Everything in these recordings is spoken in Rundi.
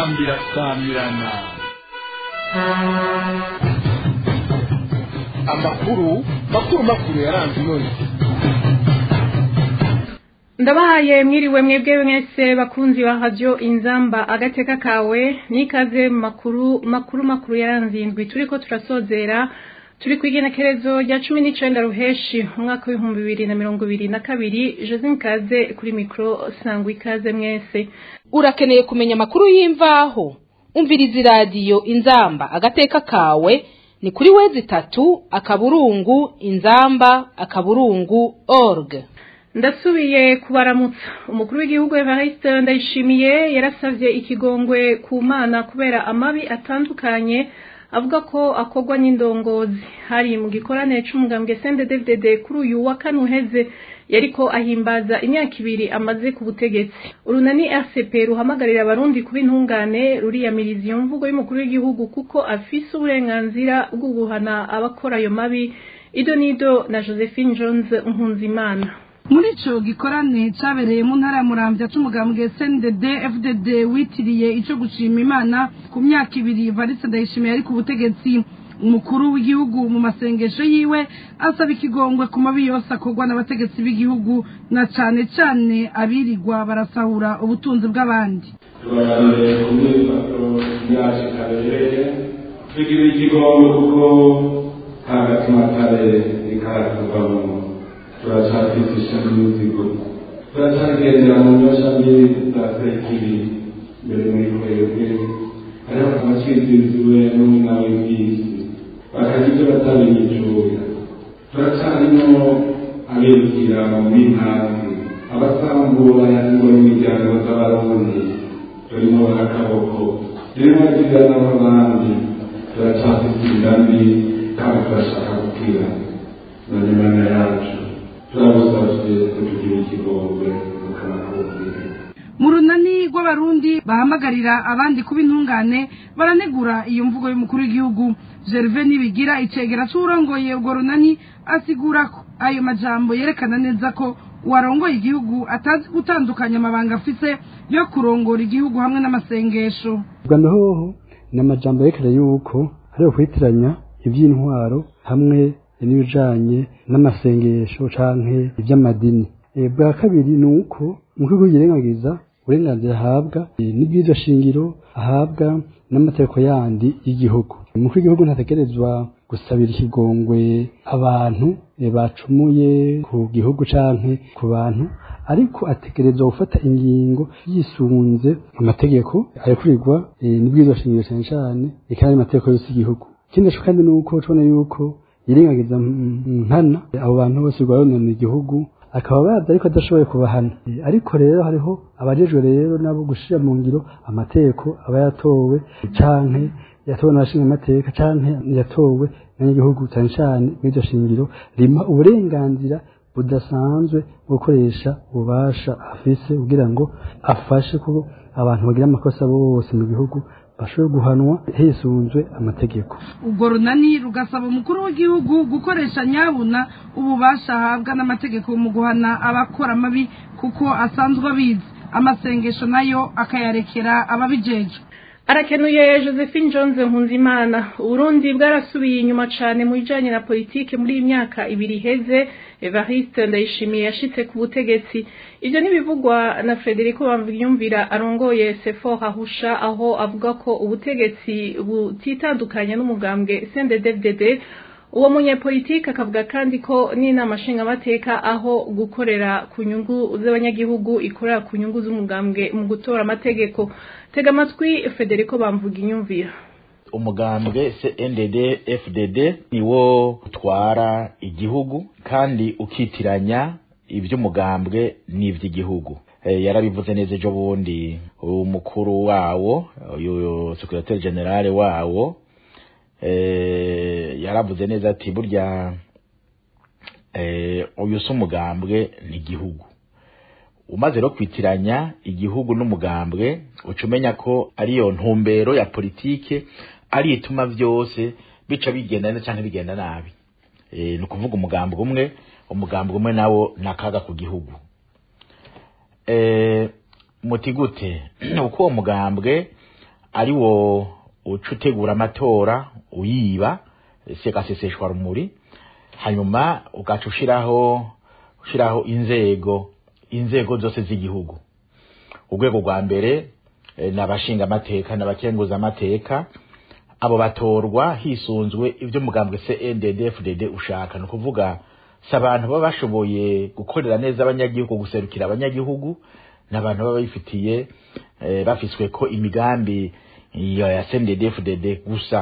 inzambi irasamirana amakuru makuru makuru yaranze inoni ndabahaye mwiriwe mwebwe mwese bakunzi ba radio inzamba agateka kawe nikaze mu makuru makuru makuru yaranze indwi turiko turasozera turi ku igenekerezo rya cumi n'icenda ruheshi umwaka w'ibihumbi bibiri na mirongo ibiri na kabiri josine kaze kuri mikoro sangwa ikaze mwese urakeneye kumenya amakuru y'imvaho umviriza iradiyo inzamba agateka kawe ni kuri wezi itatu akaburungu inzamba akaburungu org ndasubiye kubaramutsa umukuru w'igihugu Evariste ndayishimiye yarasavye ikigongwe ku mana kubera amabi atandukanye avuga ko akorwa n'indongozi hari mu gikorane c'umugambwe CNDD-FDD kuri uyu wa kane uheze yariko ahimbaza imyaka ibiri amaze ku butegetsi urunani RCP ruhamagarira abarundi kuba intungane ruriyamiriza iyo mvugo y'umukuru w'igihugu kuko afise uburenganzira bwo guhana abakora ayo mabi ido nido na Josephine Jones Nkunzimana muri ico gikorane cabereye mu ntara ya muramvya c'umugambwe SNDD FDD witiriye ico gushima imana ku myaka ibiri Variste Ndayishimiye ari ku butegetsi umukuru w'igihugu mu masengesho yiwe asaba ikigongwe ku mabi yose akorwa n'abategetsi b'igihugu na cane cane abirirwa barasahura ubutunzi bw'abandi tubaganire ku myifato yacu kabereye tugira ikigongwe kuko kagatima kare ikaratuvamo turacafise ishami n'imizigo turacagendera mu nyosha mbi za sekibi mbere muri twebwe hariho abacizizwe n'umwina w'iby'isi bakagira ibyo batabiyicuya turacarimo abibwira mu b'intanzi abasambura ingo n'imiryango z'abarundi turimo barakaboko turimo bakigana n'abandi turacafise inda mbi kandi turashaka gukirana none mana yacu turabusavye kutugira ikigongwe mukanakubwira mu runani rw'abarundi bahamagarira abandi kuba intungane baranegura iyo mvugo y'umukuru w'igihugu gerve nibigira icegera c'uwurongoye urwo runani asigura ko ayo majambo yerekana neza ko uwarongoye igihugu atazi gutandukanya amabanga afise yo kurongora igihugu hamwe n'amasengesho ubwa hoho ni amajambo yerekana yuko ari ukwitiranya iby'intwaro hamwe n'ibijanye n'amasengesho canke iby'amadini bwa kabiri ni uko umukuru yirengagiza uburenganzira ahabwa n'ibyiza shingiro ahabwa n'amategeko yandi y'igihugu umukuru w'igihugu ntategerezwa gusabira ikigongwe abantu bacumuye ku gihugu canke ku bantu ariko ategerezwa gufata ingingo yisunze amategeko ayekurirwa n'ibwirizwa shingiro cyane cyane ikandi amategeko yose y'igihugu ikindi naco kandi ni uko tubona yuko yirengagiza nkana abo bantu bose rwaronona igihugu akaba bazi ariko adashoboye kubahana ariko rero hariho abajejwe rero nabo gushira mu ngiro amategeko aba yatowe canke yatowe n'abashinga amateka canke yatowe n'abanyagihugu cyane cyane mw'iryo shingiro rima uburenganzira budasanzwe bwo gukoresha ububasha afise kugira ngo afashe ko abantu bagira amakosa bose mu gihugu bashobora guhanwa hisunzwe amategeko ubwo runani rugasaba umukuru w'igihugu gukoresha nyabuna ububasha ahabwa n'amategeko mu guhana abakora amabi kuko asanzwe abizi amasengesho nayo akayarekera ababijejwe arakenuye josephine jones nkunzimana uburundi bwarasubiye inyuma cane mu bijanye na politike muri iyi myaka ibiri iheze evariste ndayishimiye yashitse ku butegetsi ivyo ntibivugwa na frederico bamvyumvira arongoye sefor ahusha aho avuga ko ubutegetsi butitandukanye n'umugambwe cnddfdd uwo munyepolitike akavuga kandi ko n'inama nshingamateka aho gukorera ku nyungu z'abanyagihugu ikorera ku nyungu z'umugambwe mu gutora amategeko tega amatwi federico bamvuga inyumvira umugambwe CNDD FDD niwo utwara igihugu kandi ukitiranya iby'umugambwe n'iby'igihugu yarabivuze neza ejo bundi umukuru wawo uyu secretary general wawo yaravuze neza ati burya uyu si umugambwe ni igihugu umaze rero kwitiranya igihugu n'umugambwe uca umenya ko ariyo ntumbero ya politike ari ituma byose bica bigenda neza cyangwa bigenda nabi ni ukuvuga umugambwe umwe umugambwe umwe nawo ni akaga ku gihugu muti gute uko uwo mugambwe ari wo uca utegura amatora uyiba segaseseshwa rumuri hanyuma ugaca ushiraho ushiraho inzego inzego zose z'igihugu urwego rwa mbere eh, ni abashinga amateka n'abakenguza amateka abo batorwa hisunzwe ibyo mugambwe CNDD-FDD ushaka ni ukuvuga si abantu baba bashoboye gukorera neza abanyagihugu guserukira abanyagihugu ni abantu baba bifitiye eh, bafiswe ko imigambi ya ya CNDD-FDD gusa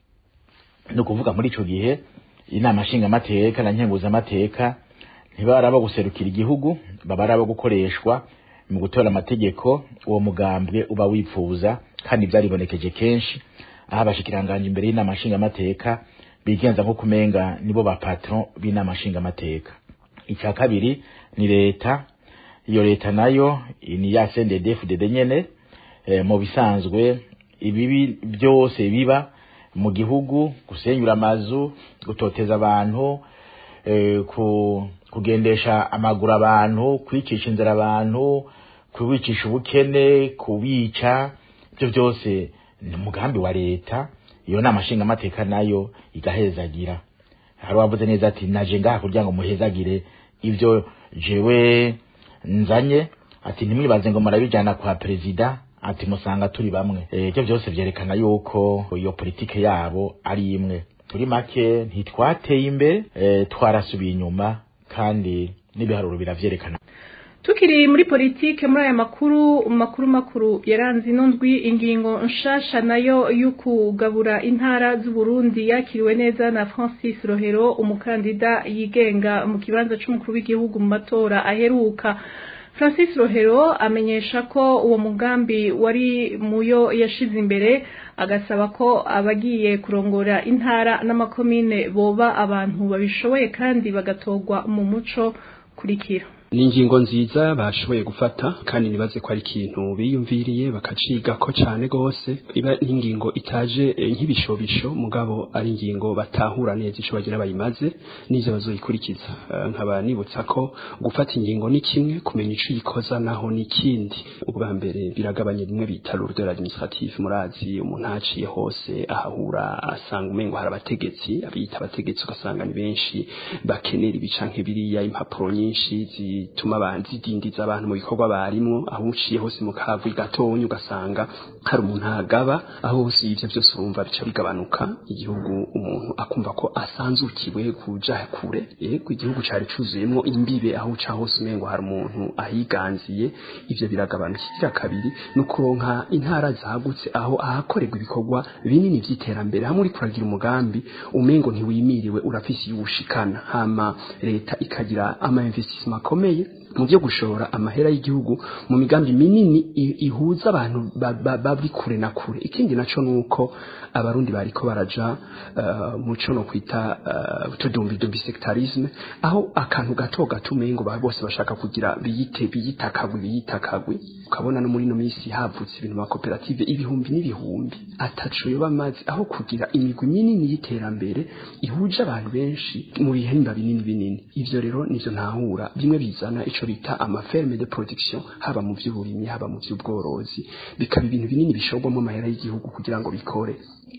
ni ukuvuga muri ico gihe inama nshingamateka na nkenguzamateka ntibari abo guserukira igihugu baba ari abo gukoreshwa mu gutora amategeko uwo mugambwe uba wipfuza kandi byaribonekeje kenshi aho abashikiranganje imbere y'inama nshingamateka bigenza nko kumenga nibo ba patron b'inama nshingamateka icya kabiri ni leta iyo leta nayo ni ya CNDD-FDD nyene eh, mu bisanzwe ibibi byose biba mu gihugu gusenyura amazu gutoteza abantu eh, ku, kugendesha amaguru abantu kwicisha inzira abantu kubicisha ubukene kubica ibyo byose ni umugambi wa leta iyo nama nshingamateka nayo igahezagira hari wavuze neza ati naje ngaha kugira ngo muhezagire ibyo jewe nzanye ati ntimwibaze ngo murabijyana kwa perezida ati musanga turi bamwe Eh, ibyo byose byerekana yuko iyo politike yabo ari imwe turi make ntitwateye imbere eh, twarasubiye inyuma kandi n'ibiharuro biravyerekana tukiri muri politike muri aya makuru makuru makuru yaranze ino ndwi ingingo nshasha nayo y'ukugabura intara z'uburundi yakiriwe neza na francis rohero umukandida yigenga mu kibanza c'umukuru w'igihugu mu matora aheruka francis rohero amenyesha ko uwo mugambi wari muyo yashize imbere agasaba ko abagiye kurongora intara n'amakomine boba abantu babishoboye kandi bagatorwa mu muco kurikira ni ingingo nziza bashoboye gufata kandi nibaze ko ari ikintu biyumviriye bakaciga ko cyane gose iba n'ingingo itaje eh, nk'ibishobisho mugabo ari ingingo batahura neza ico bagira bayimaze n'ivyo bazoyikurikiza Eh, nkaba nibutsa ko gufata ingingo ni kimwe kumenya ico uyikoza naho ni ikindi ubwa mbere biragabanya rimwe bita lourdeur administrative murazi umuntu haciye hose ahahura asanga umengo hari abategetsi abiyita abategetsi ugasanga ni benshi bakenera ibicanke biriya impapuro nyinshi zituma abantu zidindiza abantu mu bikorwa barimwo aho uciye hose mu kavu gatonya ugasanga hari umuntu ahagaba aho hose ivyo byose urumva bica bigabanuka igihugu umuntu akumva ko asanzukiwe kuja kure yego igihugu cari cuzuyemwo imbibe aho uca hose umengo hari umuntu ahiganziye ivyo biragabanuka ikigira kabiri ni ukuronka intara zagutse aho ahakorerwa ibikorwa binini vy'iterambere hamwe uriko uragira umugambi umengo ntiwimiriwe urafise iwushikana hama leta ikagira ama investissement akomeye mu byo gushora amahera y'igihugu mu migambi minini i- ihuza abantu ba- ba- bari kure na kure ikindi naco nuko abarundi bariko baraja uh, muco no kwita uh, utudumbidumbi sectarisme aho akantu gato gato umengo ba bose bashaka kugira biyite biyitakagwe biyitakagwe ukabona no muri no minsi havutse ibintu ma koperative ibihumbi n'ibihumbi ataco yoba amazi aho kugira imigwi minini y'iterambere ihuje abantu benshi mu bihemba binini binini ivyo rero nivyo ntahura bimwe bizana ico bita amaferme de production haba mu vy'uburimyi haba mu vy'ubworozi bikaba ibintu binini bishorwamo amahera y'igihugu kugira ngo bikore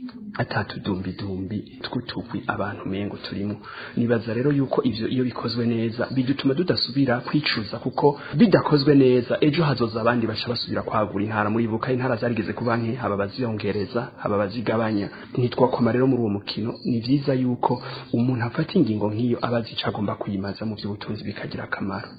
atatudumbidumbi tw'utugwi abantu mengo turimo nibaza rero yuko ivyo iyo bikozwe neza bidutuma tudasubira kwicuza kuko bidakozwe neza ejo hazoza abandi baca basubira kwagura intara muri buka intara zarigeze kuba nke haba baziyongereza haba bazigabanya ntitwakoma rero muri uwo mukino ni vyiza yuko umuntu afata ingingo nk'iyo aba azi ico agomba kuyimaza mu vy'ubutunzi bikagira akamaro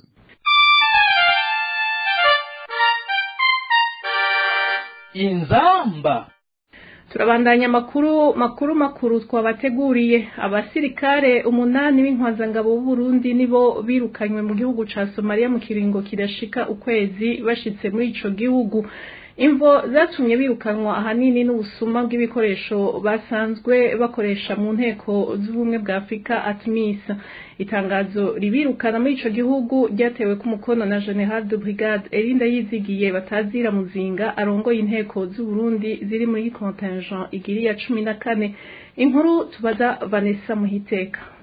inzamba turabandanya amakuru makuru makuru twabateguriye abasirikare umunani b'intwazangabo b'uburundi nibo birukanywe mu gihugu ca somaliya mu kiringo kidashika ukwezi bashitse muri ico gihugu imvo zatumye birukanwa ahanini n'ubusuma bw'ibikoresho basanzwe bakoresha mu nteko z'ubumwe bwa afurika atmis itangazo ribirukana muri ico gihugu ryatewe ku mukono na general de brigade erinda yizigiye batazira muzinga arongoye inteko z'uburundi ziri muri contingent igiri ya cumi na kane inkuru tubaza vanessa muhiteka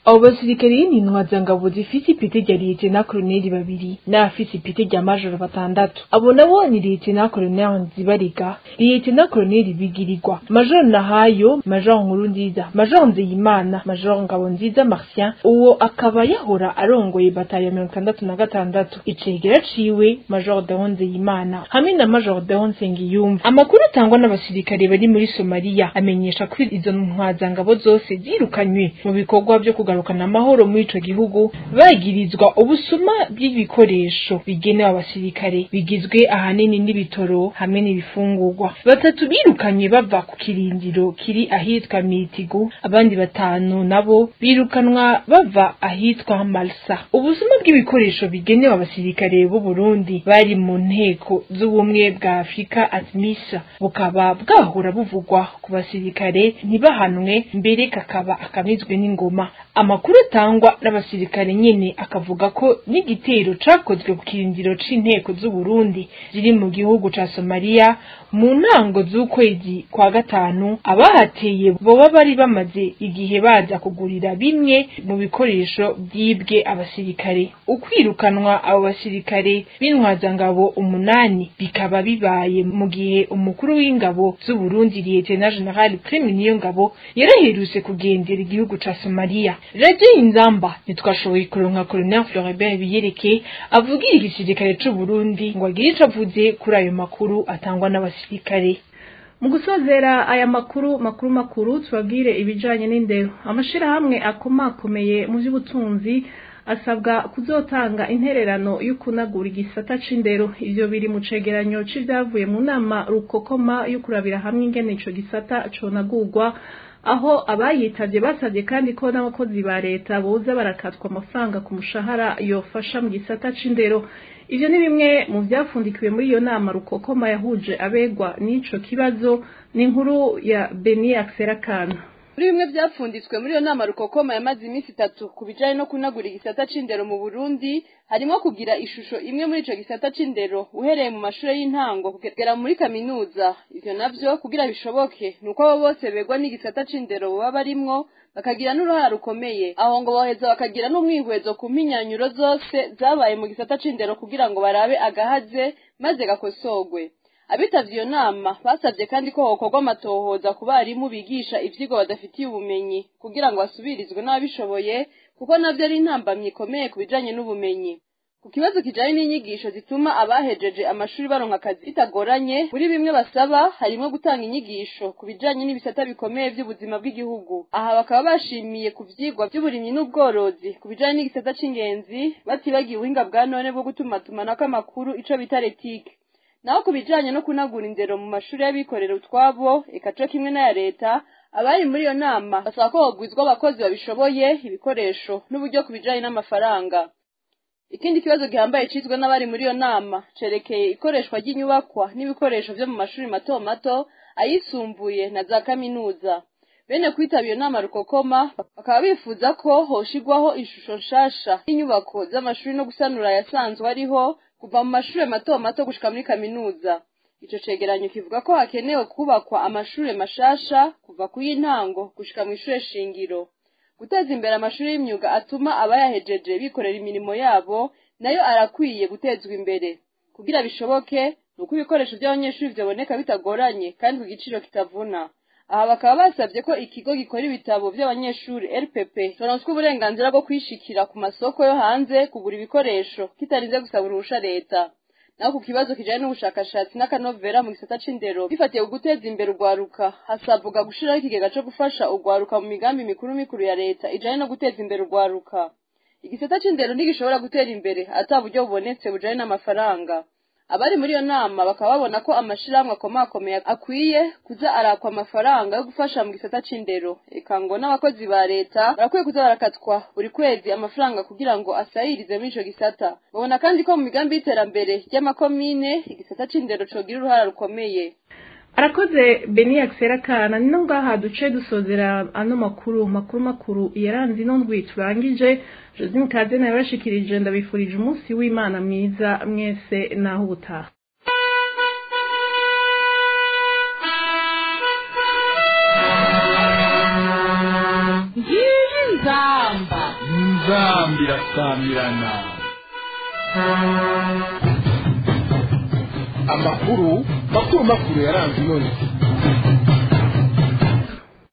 abo basirikare y'intwazangabo zifise ipete rya liyetena koloneli babiri n'abafise ipete rya majoro batandatu abo nabo ni liyetena koloneli nzibarega liyetena koloneli bigirirwa majoro nahayo majoro nkuru nziza majoro nzeyimana majoro ngabo nziza martien uwo akaba yahora arongoye batayo ya mirongo itandatu na gatandatu icegera ciwe majoro deo nzeyimana hamwe na majoro deo nsengiyumva amakuru atangwa n'abasirikare bari muri somaliya amenyesha ko izo ntwazangabo zose zirukanywe mu bikorwa vyo kugarukana amahoro muri ico gihugu bagirizwa ubusuma bw'ibikoresho bigenewe abasirikare bigizwe ahanini n'ibitoro hamwe n'ibifungurwa batatu birukanywe bava ku kirindiro kiri ahitwa mitigu abandi batanu nabo birukanwa bava ahitwa malsa ubusuma bw'ibikoresho bigenewe abasirikare b'u Burundi bari mu nteko z'ubumwe bwa Afurika atmisa bukaba bwahora buvugwa ku basirikare ntibahanwe mbere kakaba akamizwe n'ingoma amakuru atangwa n'abasirikare nyene akavuga ko n'igitero cakozwe ku kirindiro c'inteko z'u Burundi ziri mu gihugu ca Somalia mu ntango z'ukwezi kwa gatanu abahateye boba bari bamaze igihe baza kugurira bimwe mu bikoresho byibwe abasirikare ukwirukanwa abo basirikare b'intwazangabo umunani bikaba bibaye mu gihe umukuru w'ingabo z'u Burundi Lieutenant General Prime Niyongabo yaraherutse kugendera igihugu ca Somalia Radio Inzamba ntitwashoboye kuronka Colonel Floribert Biyereke avugira igisirikare c'u Burundi ngo agire ico avuze kuri ayo makuru atangwa n'abasirikare mu gusozera aya makuru makuru makuru tubabwire ibijanye n'indero amashirahamwe akomakomeye mu by'ubutunzi asabwa kuzotanga intererano yo kunagura igisata c'indero ivyo biri mu cegeranyo c'ivyavuye mu nama rukokoma yo kurabira hamwe ingene ico gisata conagurwa aho abayitavye basavye kandi ko n'abakozi ba leta boza barakatwa amafaranga ku mushahara yofasha mu gisata c'indero ivyo ni bimwe mu vyafundikiwe muri iyo nama rukokoma yahuje abegwa n'ico kibazo ni inkuru ya Beni Akserakana muri bimwe byapfunditswe muri iyo nama rukokoma yamaze iminsi itatu ku bijanye no kunagura igisata c'indero mu Burundi harimo kugira ishusho imwe muri ico gisata c'indero uhereye mu mashure y'intango kugera muri kaminuza ivyo navyo kugira bishoboke nuko abo bose begwa n'igisata c'indero baba barimwo bakagira n'uruhara rukomeye aho ngo boheza bakagira n'umwihwezo ku mpinyanyuro zose zabaye mu gisata c'indero kugira ngo barabe agahaze maze gakosorwe abitavye iyo nama basabye kandi ko hokorwa amatohoza ku barimu bigisha ivyigwa badafitiye ubumenyi kugira ngo basubirizwe n'ababishoboye kuko navyo ari intambamyi ikomeye ku bijanye n'ubumenyi ku kibazo kijanye n'inyigisho zituma abahejeje amashuri baronka akazi bitagoranye muri bimwe basaba harimo gutanga inyigisho ku bijanye n'ibisata bikomeye vy'ubuzima bw'igihugu aha bakaba bashimiye ku vyigwa vy'uburimyi n'ubworozi ku bijanye n'igisata c'ingenzi batibagiye ubuhinga bwa none bwo gutumatumanako amakuru ico bita retike naho ku bijanye no kunagura indero mu mashuri y'abikorera utwabo eka co kimwe n'aya leta abari muri iyo nama basaba ko hogwizwa abakozi babishoboye ibikoresho n'uburyo ku bijanye n'amafaranga ikindi kibazo gihambaye cizwe n'abari muri iyo nama cerekeye ikoreshwa ry'inyubakwa n'ibikoresho vyo mu mashuri mato mato ayisumbuye na za kaminuza bene kwitaba iyo nama rukokoma bakaba bifuza ko hoshigwaho ishusho nshasha y'inyubako z'amashuri no gusanura ayasanzwe ariho kuva mu mashuri mato mato gushika muri kaminuza ico cegeranyo kivuga ko hakenewe kubakwa amashure mashasha kuva ku y'intango gushika mu ishure shingiro guteza imbere amashuri y'imyuga atuma abayahejeje bikorera imirimo yabo nayo arakwiye gutezwa imbere kugira bishoboke ni uko ibikoresho by'abanyeshuri vyaboneka bitagoranye kandi ku giciro kitavuna aha bakaba basabye ko ikigo gikora ibitabo by'abanyeshuri rpp toronswa uburenganzira bwo kwishikira ku masoko yo hanze kugura ibikoresho kitarinze gusaba uruhusha leta naho ku kibazo kijanye n'ubushakashatsi n'akanovera mu gisata c'indero bifatiye guteza imbere urwaruka hasabwa gushiraho ikigega co gufasha urwaruka mu migambi mikuru mikuru ya leta ijanye no guteza imbere urwaruka igisata c'indero ntigishobora gutera imbere ata buryo bubonetse bujanye n'amafaranga abari muri iyo nama bakaba babona ko amashirahamwe akomakomeye akwiye kuza arakwa amafaranga yo gufasha mu gisata c'indero eka ngo n'abakozi ba leta barakwiye kuza barakatwa buri kwezi amafaranga kugira ngo asayirize muri ico gisata babona kandi ko mu migambi y'iterambere ry'amakomine igisata c'indero cogira uruhara rukomeye arakoze beni yakiserakana ni no ngaha duce dusozera ano makuru makuru makuru yaranze ino ndwi turangije josine kaze nawe bashikirije ndabifurije umunsi w'imana mwiza mwese naho ubutaha ngiyi inzamba inzambi irasamirana amakuru makuru makuru yaranze inoni